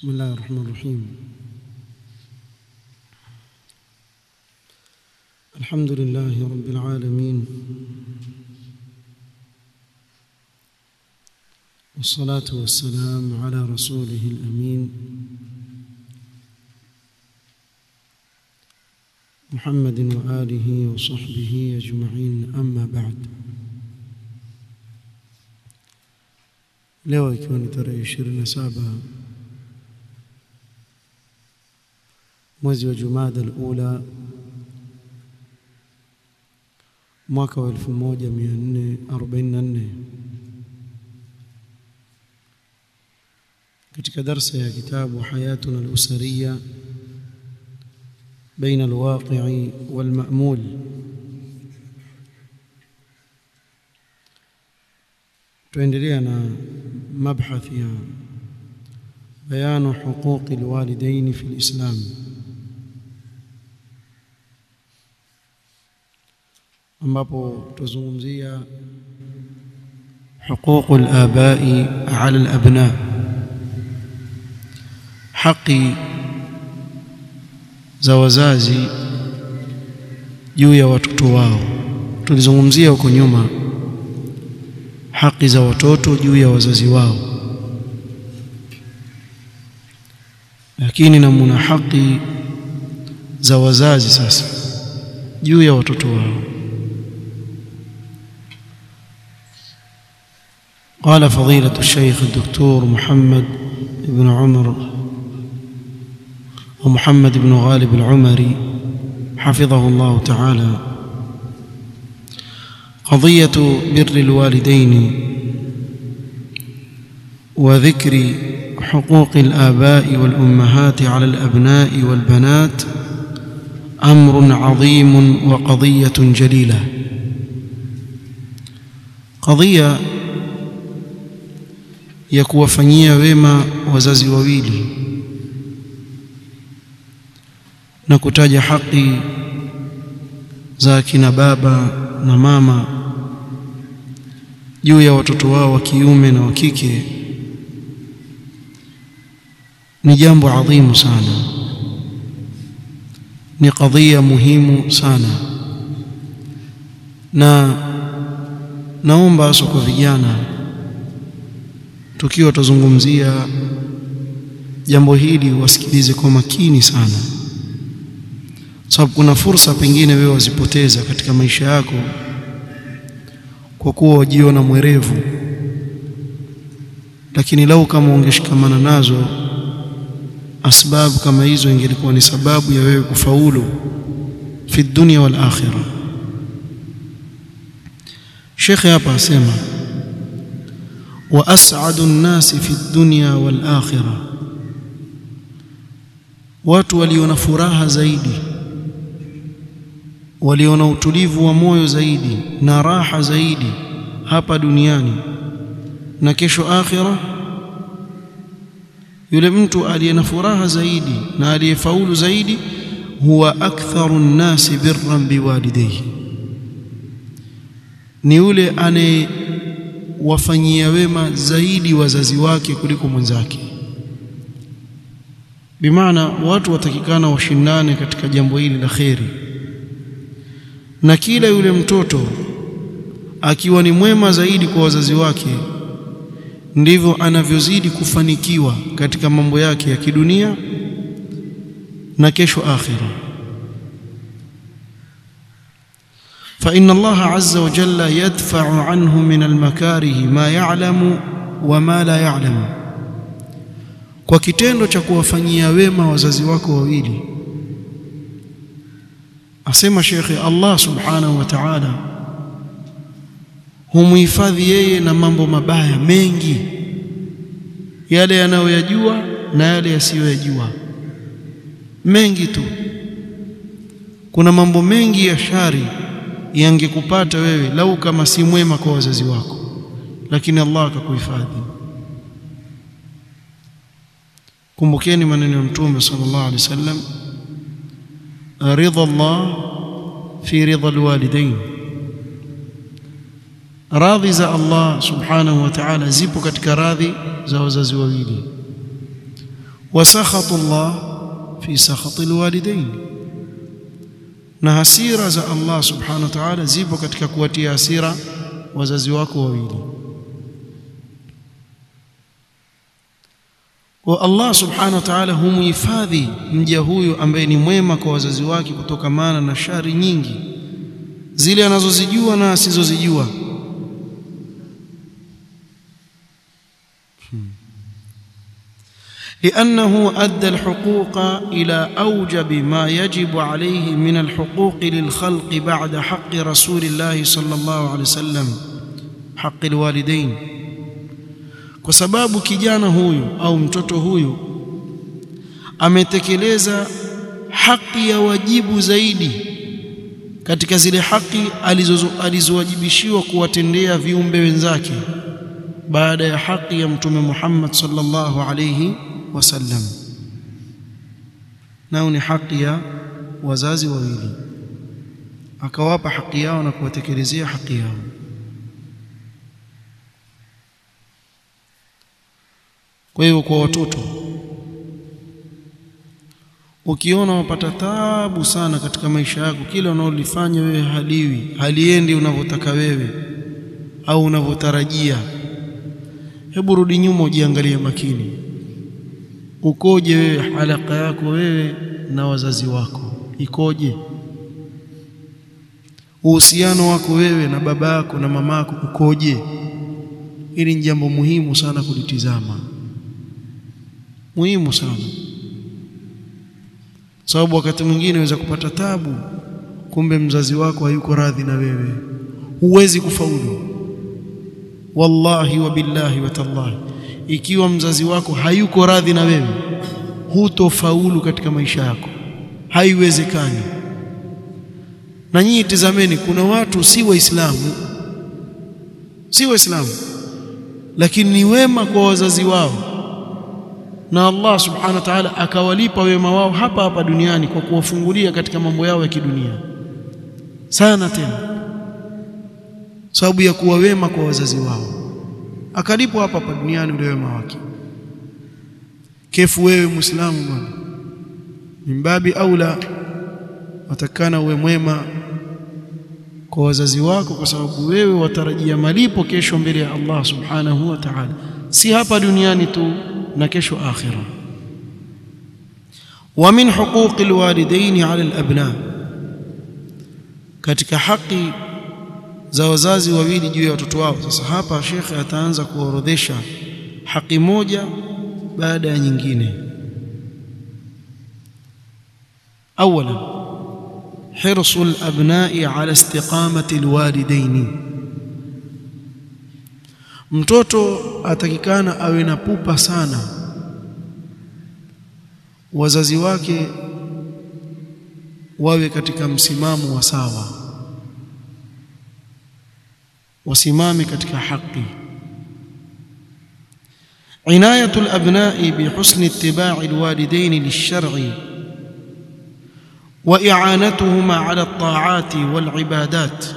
بسم الله الرحمن الرحيم الحمد لله رب العالمين والصلاة والسلام على رسوله الأمين محمد وآله وصحبه أجمعين أما بعد leo ikiwa ni tarehe 27 mwezi wa Jumada al-Ula mwaka wa 1444 katika darsa ya kitabu Hayatuna al-Usariya بين الواقع والمأمول tuendelea na mabhath ya bayanu huquqi alwalidain fi alislam ambapo tuzungumzia حقوق الآباء على الأبناء haki za wazazi juu ya watoto wao tulizungumzia huko nyuma haki za watoto juu ya wazazi wao lakini na muna haki za wazazi sasa juu ya watoto wao قال فضيلة الشيخ الدكتور محمد بن عمر ومحمد بن غالب العمري حفظه الله تعالى قضية بر الوالدين وذكر حقوق الآباء والأمهات على الأبناء والبنات أمر عظيم وقضية جليلة قضية ya kuwafanyia wema wazazi wawili na kutaja haki za kina baba na mama juu ya watoto wao wa kiume na wa kike ni jambo adhimu sana ni kadhia muhimu sana na naomba hasa kwa vijana tukiwa tuzungumzia jambo hili wasikilize kwa makini sana sababu kuna fursa pengine wewe wazipoteza katika maisha yako kwa kuwa wajiona mwerevu lakini lau kama ungeshikamana nazo asbabu kama hizo ingelikuwa ni sababu ya wewe kufaulu fi dunya wal akhirah Sheikh hapa asema wa as'adu an-nasi fi dunya wal akhirah watu waliona furaha zaidi waliona utulivu wa moyo zaidi na raha zaidi hapa duniani na kesho akhira yule mtu aliye na furaha zaidi na aliyefaulu zaidi huwa aktharu nnasi birran biwalidayhi ni yule anayewafanyia wema zaidi wazazi wake kuliko mwenzake bimaana watu watakikana washindane katika jambo hili la kheri na kila yule mtoto akiwa ni mwema zaidi kwa wazazi wake ndivyo anavyozidi kufanikiwa katika mambo yake ya kidunia na kesho akhira فإن الله عز وجل يدفع عنه من المكاره ما يعلم وما لا يعلم kwa kitendo cha kuwafanyia wema wazazi wako wawili asema shekhe Allah subhanahu wa ta'ala humuhifadhi yeye na mambo mabaya mengi yale yanayoyajua na yale yasiyoyajua mengi tu kuna mambo mengi ya shari yangekupata wewe lau kama si mwema kwa wazazi wako lakini Allah akakuhifadhi kumbukeni maneno ya mtume sallallahu alaihi wasallam ridha Allah fi ridha alwalidain radhi za Allah subhanahu wa ta'ala zipo katika radhi za wazazi wawili wa sakhatu Allah fi sakhati alwalidain na hasira za Allah subhanahu wa ta'ala zipo katika kuwatia hasira wazazi wako wawili wa Allah subhanahu wa ta'ala humhifadhi mja huyu ambaye ni mwema kwa wazazi wake kutokamana na shari nyingi zile anazozijua na asizozijua لأنه أدى الحقوق إلى أوجب ما يجب عليه من الحقوق للخلق بعد حق رسول الله صلى الله عليه وسلم حق الوالدين kwa sababu kijana huyu au mtoto huyu ametekeleza haki ya wajibu zaidi katika zile haki alizowajibishiwa kuwatendea viumbe wenzake baada ya haki ya mtume Muhammad sallallahu alayhi wasallam nao ni haki ya wazazi wawili akawapa haki yao na kuwatekelezea haki yao kwa hiyo kwa watoto ukiona wapata taabu sana katika maisha yako kile unaolifanya wewe haliwi haliendi unavyotaka wewe au unavyotarajia hebu rudi nyuma ujiangalie makini ukoje wewe halaka yako wewe na wazazi wako ikoje uhusiano wako wewe na baba yako na mama yako ukoje hili ni jambo muhimu sana kulitizama muhimu sana sababu wakati mwingine unaweza kupata tabu kumbe mzazi wako hayuko radhi na wewe huwezi kufaulu wallahi wa billahi wa tallahi ikiwa mzazi wako hayuko radhi na wewe hutofaulu katika maisha yako haiwezekani na nyinyi tizameni kuna watu si waislamu si waislamu lakini ni wema kwa wazazi wao na Allah subhanahu wa ta'ala akawalipa wema wao hapa hapa duniani kwa kuwafungulia katika mambo yao ya kidunia sana tena sababu ya kuwa wema kwa wazazi wao akalipwa hapa hapa duniani ule wema wake kefu wewe muislamu bwana mimbabi aula watakana uwe mwema kwa wazazi wako kwa sababu wewe watarajia malipo kesho mbele ya Allah subhanahu wa ta'ala si hapa duniani tu na kesho akhira wa min huquqi alwalidaini ala alabna katika haki za wazazi wawili juu ya watoto wao sasa hapa shekhe ataanza kuorodhesha haki moja baada ya nyingine اولا حرص الابناء على استقامه الوالدين mtoto atakikana awe na pupa sana wazazi wake wawe katika msimamo wa sawa wasimame katika haki عنايه الابناء بحسن اتباع الوالدين للشرع واعانتهما على الطاعات والعبادات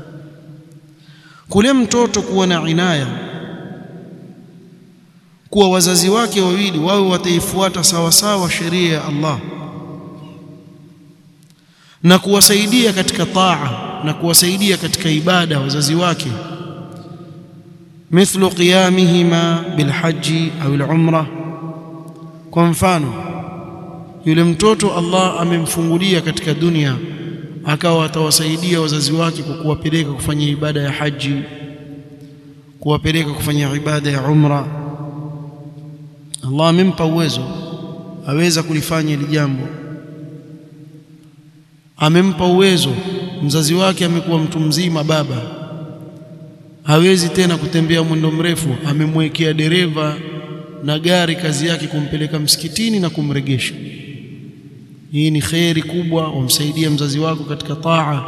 kule mtoto kuwa na inaya kuwa wazazi wake wawili wawe wataifuata sawa sawa sheria ya Allah na kuwasaidia katika taa na kuwasaidia katika ibada wazazi wake mithlu qiyamihima bilhaji au alumra kwa mfano yule mtoto Allah amemfungulia katika dunia akawa atawasaidia wazazi wake kwa kuwapeleka kufanya ibada ya haji kuwapeleka kufanya ibada ya umra Allah amempa uwezo aweza kulifanya hili jambo amempa uwezo mzazi wake amekuwa mtu mzima baba hawezi tena kutembea mwendo mrefu amemwekea dereva na gari kazi yake kumpeleka msikitini na kumregesha hii ni khairi kubwa wamsaidia mzazi wako katika taa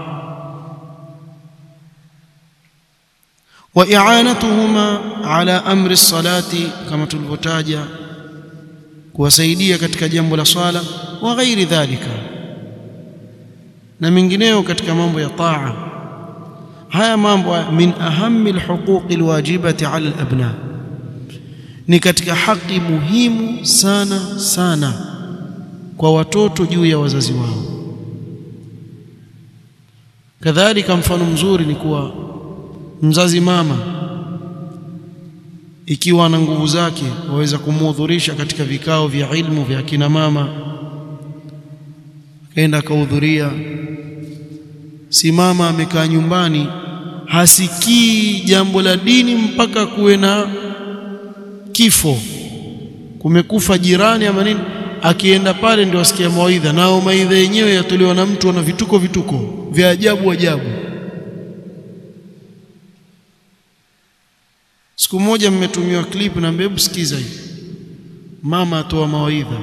wa i'anatuhuma ala amri salati kama tulivyotaja kuwasaidia katika jambo la swala wa ghairi dhalika na mengineyo katika mambo ya taa haya mambo min ahammi alhuquqi alwajibati ala alabna ni katika haki muhimu sana sana kwa watoto juu ya wazazi wao. Kadhalika, mfano mzuri ni kuwa mzazi mama ikiwa ana nguvu zake waweza kumuhudhurisha katika vikao vya ilmu vya kina mama, akaenda akahudhuria. Si mama amekaa nyumbani hasikii jambo la dini mpaka kuwe na kifo, kumekufa jirani ama nini, akienda pale ndio asikia mawaidha, nao mawaidha yenyewe yatolewa na mtu ana vituko vituko vya ajabu ajabu. Siku moja mmetumiwa clip na hebu sikiza hii, mama atoa mawaidha.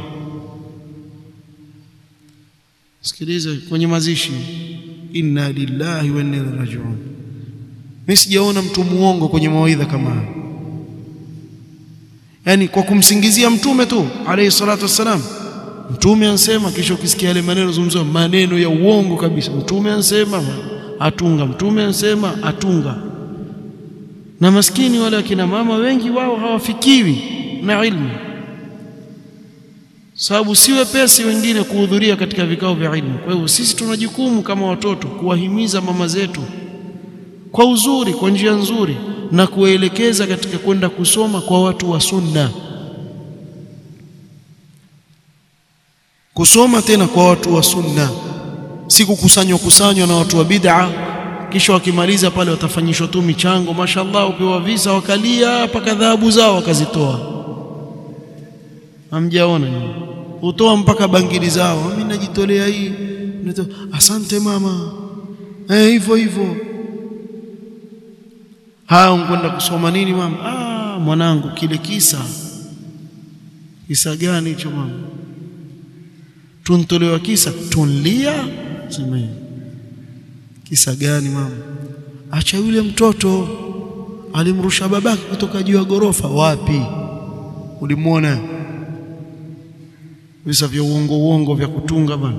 Sikiliza kwenye mazishi, inna lillahi wa inna ilaihi rajiun. Mimi sijaona mtu muongo kwenye mawaidha kama haya, yaani kwa kumsingizia mtume tu alayhi salatu wassalam. Mtume ansema, kisha ukisikia yale maneno zungumzwa, maneno ya uongo kabisa. Mtume ansema atunga, mtume ansema atunga na maskini wale akina mama wengi wao hawafikiwi na ilmu, sababu si wepesi wengine kuhudhuria katika vikao vya ilmu. Kwa hivyo sisi tuna jukumu kama watoto kuwahimiza mama zetu kwa uzuri, kwa njia nzuri, na kuwaelekeza katika kwenda kusoma kwa watu wa Sunna, kusoma tena kwa watu wa Sunna, si kukusanywa kusanywa na watu wa bid'a kisha wakimaliza pale watafanyishwa tu michango, mashaallah, upewa visa, wakalia mpaka dhahabu zao wakazitoa. Hamjaona nini? Hutoa mpaka bangili zao, mimi najitolea hii, asante mama, eh, hivyo hivyo. Haya, unkwenda kusoma nini mama? Ah, mwanangu, kile kisa. Kisa gani hicho mama? Tuntolewa kisa, tunlia semeni Kisa gani mama? Acha yule mtoto alimrusha babake kutoka juu ya ghorofa. Wapi ulimwona? Visa vya uongo uongo vya kutunga bana.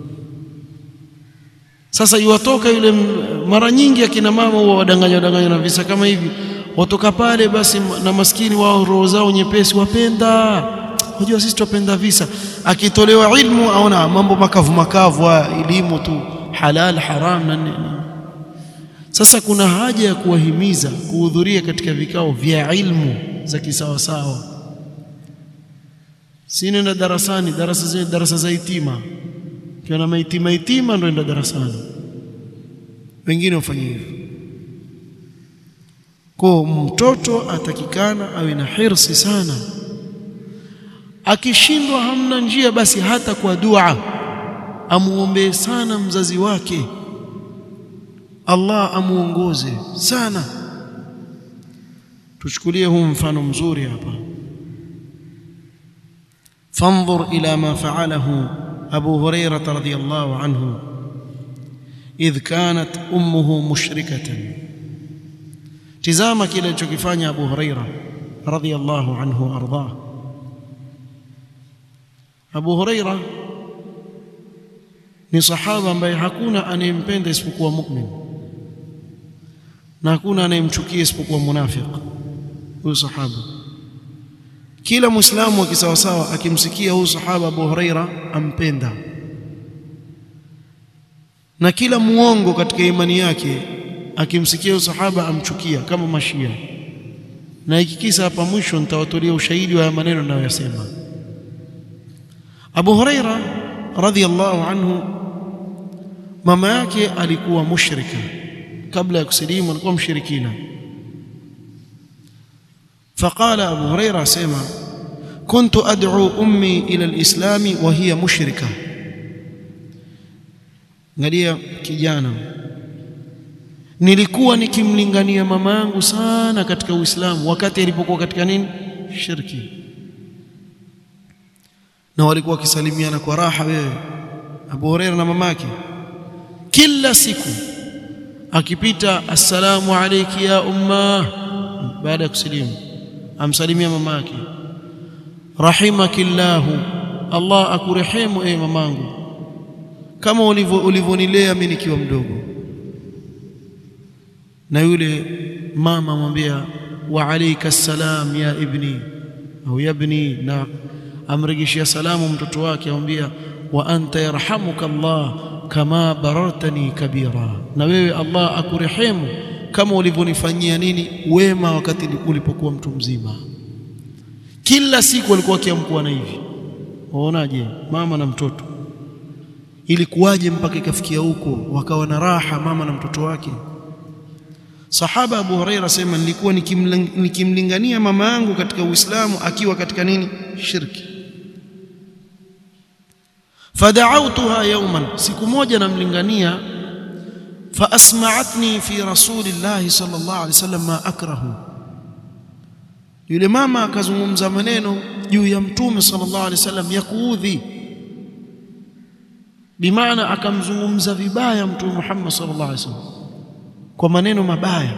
Sasa iwatoka yule, mara nyingi akina mama huwa wadanganya wadanganya na visa kama hivi, watoka pale basi, na maskini wao roho zao nyepesi, wapenda unajua, sisi tupenda visa. Akitolewa ilmu aona mambo makavu makavu, elimu tu halal haram na nini. Sasa kuna haja ya kuwahimiza kuhudhuria katika vikao vya ilmu za kisawasawa, si nenda darasani, darasa zile darasa za itima, kiona maitima itima ndio enda darasani, wengine wafanye hivyo. Kwa mtoto atakikana awe na hirsi sana, akishindwa hamna njia, basi hata kwa dua amuombee sana mzazi wake, Allah amuongoze sana. Tuchukulie huu mfano mzuri hapa, fandhur ila ma faalahu Abu Hurairah radhiyallahu anhu idh kanat ummuhu mushrikatan. Tizama kile alichokifanya Abu Hurairah radhiyallahu anhu ardah. Abu Hurairah ni sahaba ambaye hakuna anayempenda isipokuwa mu'min na hakuna anayemchukia isipokuwa munafiq. Huyu sahaba, kila muislamu wa kisawasawa akimsikia huyu sahaba Abu Huraira ampenda, na kila muongo katika imani yake akimsikia huyu sahaba amchukia, kama Mashia. Na hiki kisa hapa mwisho nitawatolea ushahidi wa maneno ninayoyasema. Abu Huraira radhiyallahu anhu mama yake alikuwa mushrika kabla ya kusilimu, alikuwa mshirikina. Faqala Abu Huraira asema, kuntu ad'u ummi ila alislami wa hiya mushrika. Angalia kijana, nilikuwa nikimlingania mama yangu sana katika Uislamu wakati alipokuwa katika nini, shirki, na walikuwa wakisalimiana kwa raha. Wewe Abu Huraira na mamake kila siku akipita, assalamu alayki ya umma, baada ya kusilimu amsalimia mama yake, rahimakillahu, Allah akurehemu e mamangu, kama ulivyonilea mimi nikiwa mdogo. Na yule mama amwambia wa alayka salam ya ibni, au yabni na amrejeshia salamu mtoto wake amwambia wa anta yarhamuka Allah kama barartani kabira na wewe Allah akurehemu kama ulivyonifanyia nini wema wakati ulipokuwa mtu mzima kila siku alikuwa akiamkua na hivi waonaje mama na mtoto ilikuwaje mpaka ikafikia huko wakawa na raha mama na mtoto wake sahaba Abu Huraira sema nilikuwa nikimlingania mama yangu katika Uislamu akiwa katika nini shirki fada'awtuha yawman siku moja namlingania faasma'atni fi rasulillahi sallallahu alaihi wasallam ma akrahu yule mama akazungumza maneno juu ya mtume sallallahu alaihi wasallam ya kuudhi bimaana akamzungumza vibaya mtume Muhammad sallallahu alaihi wasallam kwa maneno mabaya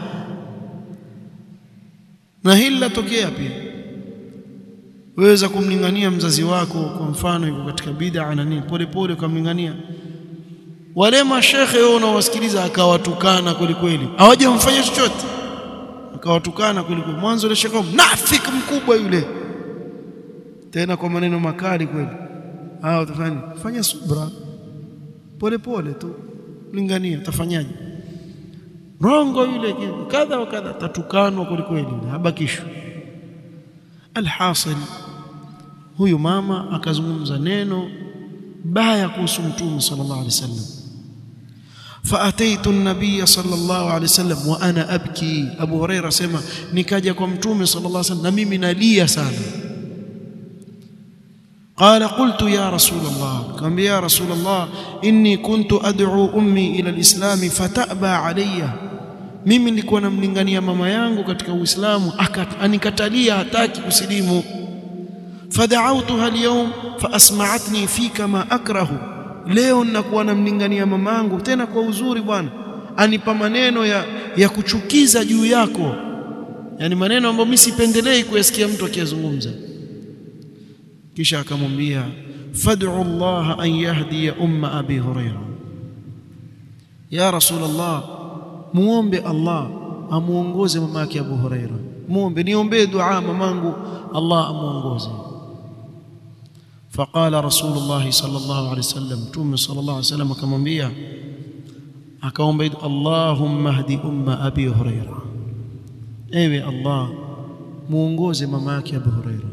na hili latokea pia waweza kumlingania mzazi wako kwa mfano yuko katika bid'a na nini pole pole ukamlingania wale mashekhe wao unawasikiliza akawatukana kweli kweli hawajamfanya chochote akawatukana kweli kweli mwanzo ile shekhe mnafiki mkubwa yule tena kwa maneno makali kweli hao utafanya fanya subra pole pole tu lingania utafanyaje rongo yule kadha wa kadha tatukanwa kweli kweli habakishwa alhasil huyu mama akazungumza neno baya kuhusu mtume sallallahu alaihi wasallam faataitu an-nabiy sallallahu alaihi wasallam wa ana abki abu huraira sema nikaja kwa mtume sallallahu alaihi wasallam na mimi nalia sana قال قلت يا رسول الله كم يا رسول الله إني كنت أدعو أمي إلى الإسلام فتأبى علي mimi nilikuwa namlingania mama yangu katika Uislamu anikatalia hataki kusilimu fada'awtuha al-yawm faasma'atni fika ma akrahu leo ninakuwa namlingania mama yangu tena kwa uzuri bwana anipa maneno ya, ya kuchukiza juu yako yani maneno ambayo mimi sipendelei kuyasikia mtu akiyazungumza kisha akamwambia fad'u Allah an yahdiya umma abi huraira ya rasul Allah muombe Allah amuongoze mama yake Abu Huraira muombe niombee dua mamangu Allah amuongoze faqala rasulullah sallallahu alaihi wasallam tume sallallahu alaihi wasallam akamwambia akaomba Allahumma hdi umma abi Huraira ewe Allah muongoze mama yake Abu Huraira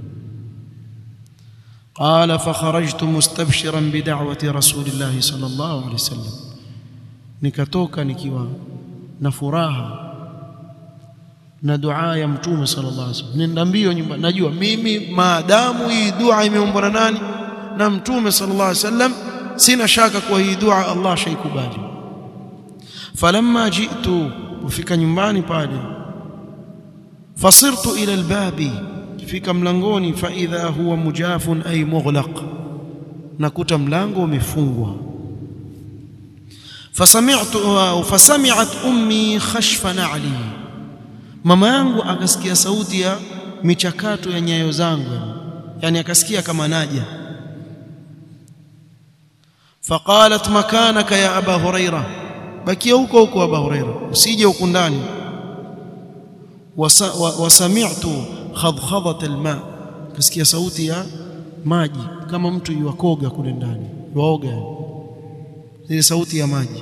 قال فخرجت مستبشرا بدعوة رسول الله صلى الله عليه وسلم nikatoka nikiwa na furaha na dua ya mtume sallallahu alaihi wasallam nenda mbio nyumba najua mimi maadamu hii dua imeombwa na nani na mtume sallallahu alaihi wasallam sina shaka kuwa hii dua Allah shaikubali falamma jitu ufika nyumbani pale fasirtu ila albabi fika mlangoni fa idha huwa mujafun ay mughlaq nakuta mlango umefungwa فسمعت فسمعت امي خشف نعلي mama yangu akasikia sauti ya michakato ya nyayo zangu yani akasikia kama naja faqalat makanaka ya aba huraira bakia huko huko aba huraira usije huko ndani wasami'tu khadkhadat alma kasikia sauti ya maji kama mtu yuakoga kule ndani yuaoga zile sauti ya maji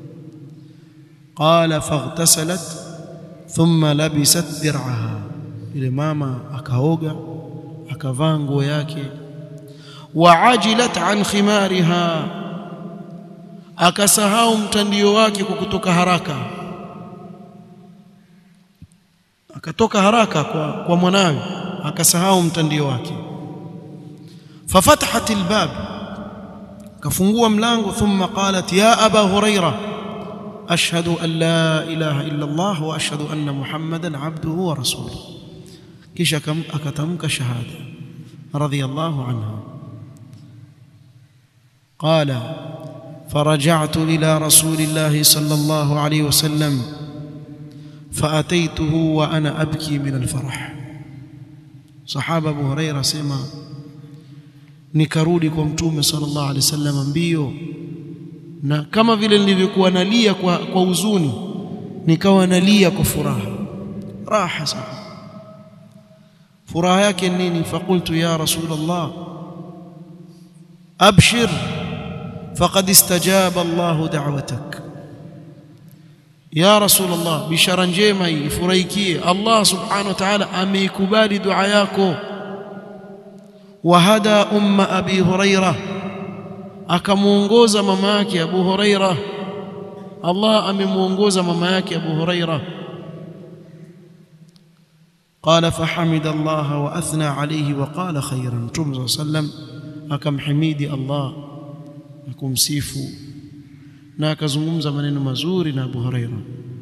qala faghtasalat thumma labisat dir'aha ile mama akaoga akavaa nguo yake waajilat an khimariha akasahau mtandio wake kwa kutoka haraka akatoka haraka kwa, kwa mwanawe akasahau mtandio wake fafatahat albab kafungua mlango thumma qalat ya aba huraira ashhadu an la ilaha illa allah wa ashhadu anna muhammadan abduhu wa rasuluhu kisha akatamka shahada radiyallahu anha qala فرجعت إلى رسول الله صلى الله عليه وسلم فأتيته وأنا أبكي من الفرح صحابة أبو هريرة سمع nikarudi kwa mtume sallallahu alaihi wasallam mbio na kama vile nilivyokuwa nalia kwa, kwa huzuni nikawa nalia kwa furaha raha sana furaha yake nini faqultu ya rasul Allah abshir faqad istajaba Allah da'watak ya rasul Allah bishara njema hii ifurahikie Allah subhanahu wa ta'ala ameikubali dua yako wahada umma abi huraira akamuongoza mama yake abu huraira Allah amemuongoza mama yake abu huraira قال فحمد الله واثنى عليه وقال خيرا متوم صلى الله عليه وسلم akamhimidi Allah na kumsifu na akazungumza maneno mazuri na Abu Huraira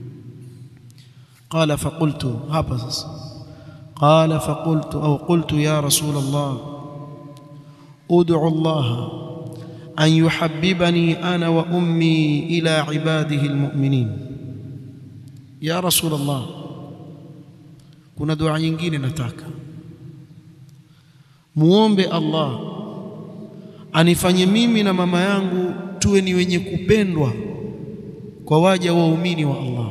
قال فقلت hapa sasa قال فقلت او قلت يا رسول الله ادعو الله ان يحببني انا وامي الى عباده المؤمنين يا رسول الله kuna dua nyingine nataka muombe Allah anifanye mimi na mama yangu tuwe ni wenye kupendwa kwa waja waumini wa Allah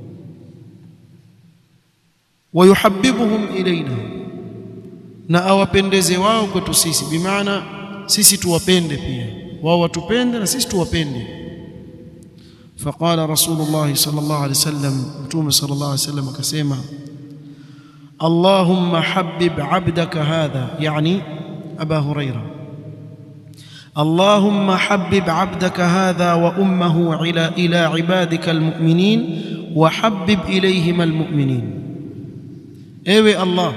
wayuhabbibuhum ilaina na awapendeze wao kwetu sisi bimaana sisi tuwapende pia wao watupende na sisi tuwapende فقال رسول الله صلى الله عليه وسلم متوم صلى الله عليه وسلم akasema اللهم حبب عبدك هذا يعني أبا هريرة اللهم حبب عبدك هذا وأمه إلى إلى عبادك المؤمنين وحبب إليهم المؤمنين ewe Allah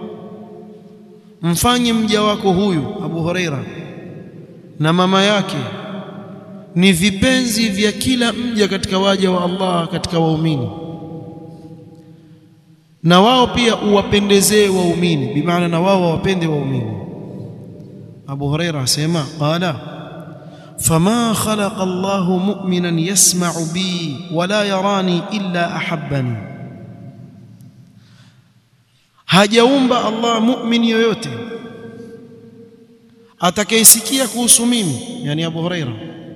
mfanye mja wako huyu Abu Huraira na mama yake ni vipenzi vya kila mja katika waja wa Allah katika waumini na wao pia uwapendezee waumini bimaana na wao wawapende waumini Abu Huraira asema qala fama khalaqa Allahu mu'minan yasma'u bi wala yarani illa ahabbani hajaumba Allah mu'min yoyote atakayesikia kuhusu mimi yani Abu Huraira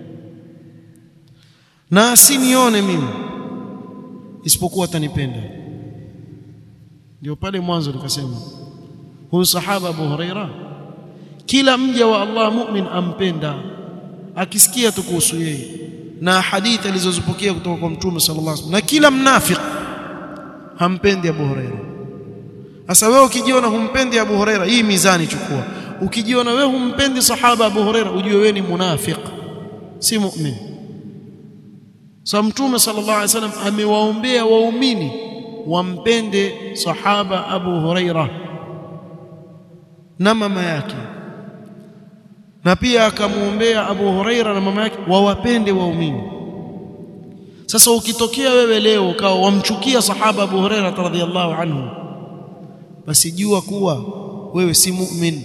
na asinione mimi isipokuwa atanipenda ndio pale mwanzo nikasema huyu sahaba Abu Huraira kila mja wa Allah mu'min ampenda akisikia tu kuhusu yeye na hadithi alizozipokea kutoka kwa mtume sallallahu alaihi wasallam na kila mnafiki hampendi Abu Huraira sasa wewe ukijiona humpendi Abu Huraira hii mizani chukua ukijiona wewe humpendi sahaba Abu Huraira ujue wewe ni munafiq si mu'min sa mtume sallallahu alaihi wasallam amewaombea waumini wampende sahaba Abu Huraira na mama yake na pia akamwombea Abu Huraira na mama yake wawapende waumini sasa ukitokea wewe leo ukawa wamchukia sahaba Abu Huraira radhiyallahu anhu basi jua kuwa wewe si mu'min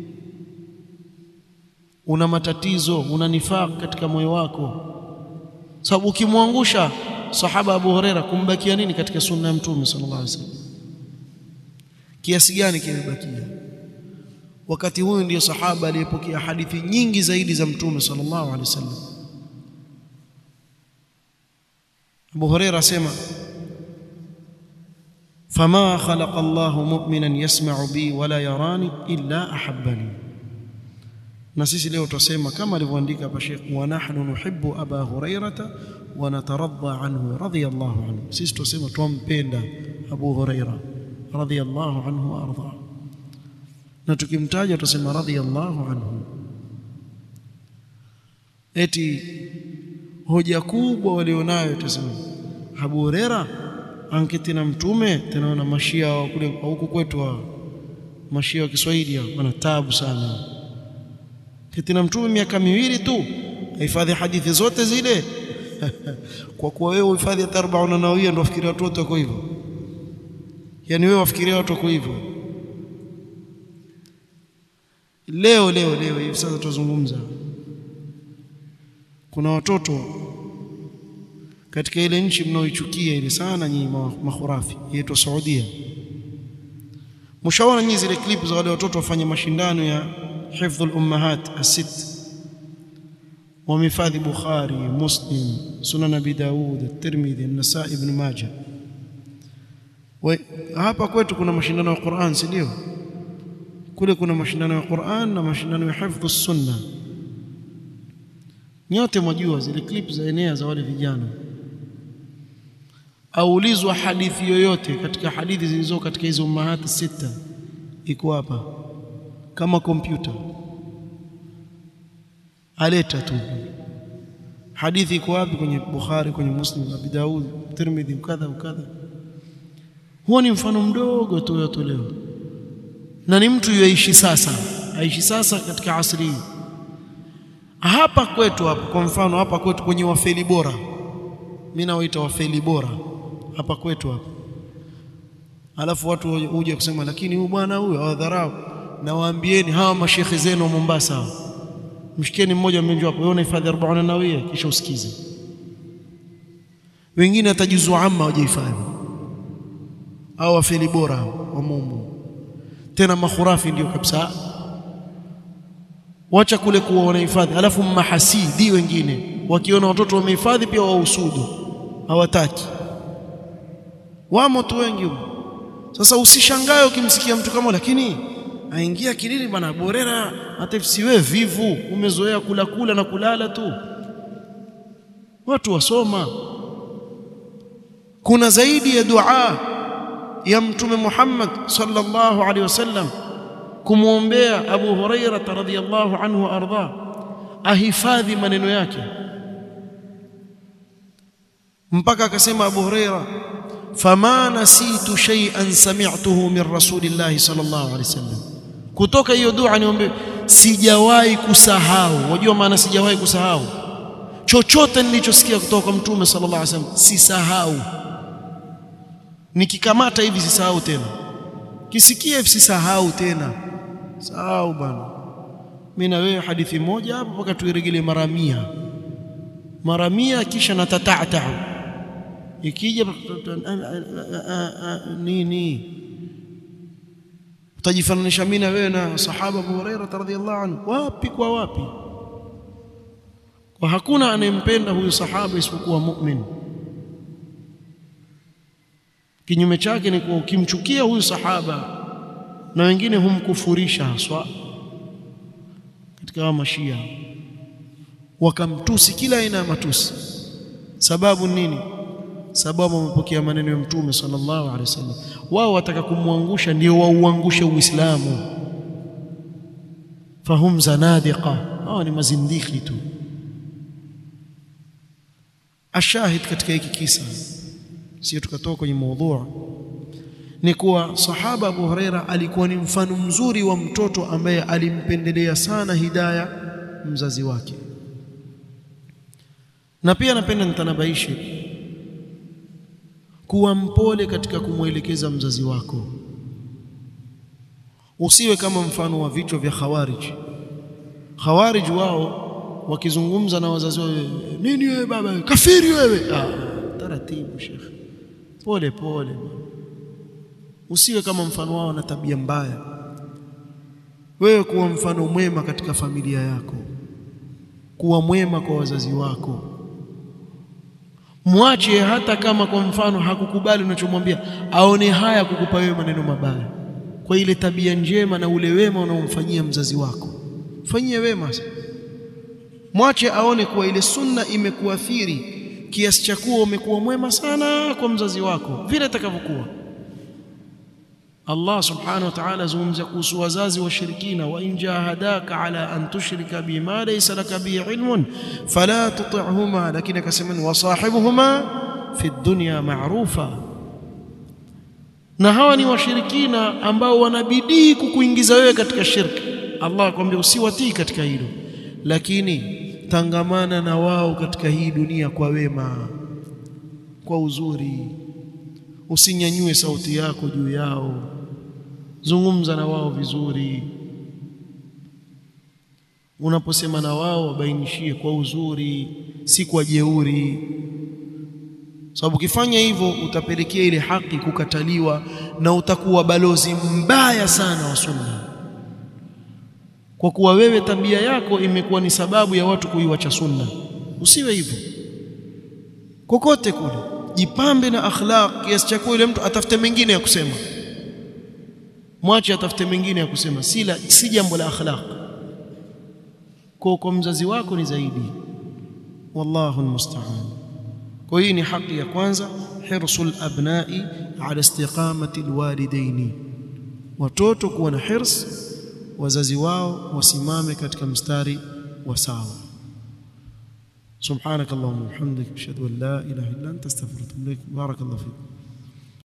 una matatizo una nifaq katika moyo wako sababu ukimwangusha sahaba Abu Huraira kumbakia nini katika sunna ya mtume sallallahu alaihi wasallam kiasi gani kimebakia wakati huyu ndiyo sahaba aliyepokea hadithi nyingi zaidi za mtume sallallahu alaihi wasallam Abu Huraira asema فما خلق الله مؤمنا يسمع بي ولا يراني الا احبني na sisi leo tutasema kama alivyoandika hapa Sheikh wa nahnu nuhibbu aba hurairata wa nataradha anhu radiyallahu anhu sisi tutasema tumpenda Abu Huraira radiyallahu anhu wa arda na tukimtaja tutasema radiyallahu anhu eti hoja kubwa walionayo tutasema Abu Huraira anketi na mtume tena na mashia kule huku kwetu wa mashia wa Kiswahili wana taabu sana keti na mtume miaka miwili tu hifadhi hadithi zote zile kwa kuwa wewe uhifadhi hata 40 nawawia ndio wafikiria watu wote wako hivyo yani wewe wafikiria watu wako hivyo leo leo leo hivi sasa tuzungumza kuna watoto katika ile nchi mnaoichukia ile sana nyinyi makhurafi yetu Saudia mshaona nyinyi zile clip za wale watoto wafanya mashindano ya hifdhul ummahat as-sitt wamehifadhi Bukhari Muslim Sunan Abi Daud At-Tirmidhi An-Nasa'i Ibn Majah hapa kwetu kuna mashindano ya Qur'an si ndio kule kuna mashindano ya Qur'an na mashindano ya hifdh sunna nyote mwajua zile clip za enea za wale vijana aulizwa hadithi yoyote katika hadithi zilizo katika hizo ummahati sita iko hapa kama kompyuta aleta tu hadithi iko wapi kwenye Bukhari kwenye Muslim Abi Daud Tirmidhi kadha kadha huo ni mfano mdogo tu yotolewa na ni mtu yuishi sasa aishi sasa katika asri hii hapa kwetu hapa kwa mfano hapa kwetu kwenye wafeli bora mimi nawaita wafeli bora hapa kwetu hapa alafu watu huja kusema lakini huyu bwana huyu awadharau na waambieni hawa mashekhe zenu wa Mombasa mshikeni mmoja mmenjua hapo wewe unahifadhi 40 nawia kisha usikize wengine hatajuzu amma hawajahifadhi au wafeli bora wa mumu tena makhurafi ndio kabisa wacha kule kuwa wanahifadhi alafu mahasidi wengine wakiona watoto wamehifadhi pia wausudu hawataki wamo tu wengi sasa usishangae ukimsikia mtu kama lakini aingia kilini bana borera hata siwe vivu umezoea kula kula na kulala tu watu wasoma kuna zaidi ya dua ya mtume Muhammad sallallahu alaihi wasallam kumwombea Abu Huraira radhiyallahu anhu arda ahifadhi maneno yake mpaka akasema Abu Huraira fama nasitu shay'an sami'tuhu min rasulillahi sallallahu alaihi wasallam kutoka hiyo dua niombe sijawahi kusahau wajua maana sijawahi kusahau chochote nilichosikia kutoka kwa mtume sallallahu alaihi wasallam sisahau nikikamata hivi sisahau tena kisikia hivi sisahau tena sahau bana mimi na wewe hadithi moja hapo mpaka tuiregelee mara mia mara mia kisha natatata ikija nini utajifananisha mimi na wewe na sahaba Abu Hurairah radhiyallahu anhu wapi kwa wapi kwa hakuna anayempenda huyu sahaba isipokuwa mu'min kinyume chake ni kuwa ukimchukia huyu sahaba na wengine humkufurisha haswa katika wa mashia wakamtusi kila aina ya matusi sababu nini sababu wamepokea maneno ya mtume sallallahu alaihi wasallam wao wataka kumwangusha ndio wauangushe uislamu fahum zanadiqa hao ni mazindiki tu ashahid katika hiki kisa sio tukatoka kwenye maudhu ni kuwa sahaba Abu Huraira alikuwa ni mfano mzuri wa mtoto ambaye alimpendelea sana hidaya mzazi wake na pia napenda nitanabaishe kuwa mpole katika kumwelekeza mzazi wako usiwe kama mfano wa vichwa vya khawarij khawarij wao wakizungumza na wazazi wao nini wewe baba kafiri wewe ah, taratibu shekhe pole pole usiwe kama mfano wao na tabia mbaya wewe kuwa mfano mwema katika familia yako kuwa mwema kwa wazazi wako mwache hata kama kwa mfano hakukubali unachomwambia aone haya kukupa wewe maneno mabaya kwa ile tabia njema na ule wema unaomfanyia mzazi wako fanyie wema mwache aone kuwa ile sunna imekuathiri kiasi cha kuwa umekuwa mwema sana kwa mzazi wako vile itakavyokuwa Allah subhanahu wa ta'ala zungumza kuhusu wazazi washirikina wa in jahadaka ala an tushrika bima laysa laka bi ilmun fala tuti'huma lakini akasema wasahibuhuma fi dunya ma'rufa na hawa ni washirikina ambao wanabidii kukuingiza wewe katika shirki Allah akwambia usiwatii katika hilo lakini tangamana na wao katika hii dunia kwa wema kwa uzuri usinyanyue sauti yako juu yao zungumza na wao vizuri unaposema na wao wabainishie kwa uzuri si kwa jeuri sababu ukifanya hivyo utapelekea ile haki kukataliwa na utakuwa balozi mbaya sana wa sunna kwa kuwa wewe tabia yako imekuwa ni sababu ya watu kuiwacha sunna usiwe hivyo kokote kule jipambe na akhlaq kiasi cha kuwa yule mtu atafute mengine ya kusema mwache atafute mengine ya kusema si la, si jambo la akhlaq kwa kwa mzazi wako ni zaidi wallahu almusta'an kwa hii ni haki ya kwanza hirsul abnai ala istiqamati alwalidaini watoto kuwa na hirs wazazi wao wasimame katika mstari wa sawa سبحانك اللهم وبحمدك اشهد ان لا اله الا انت استغفرك واتوب اليك بارك الله فيك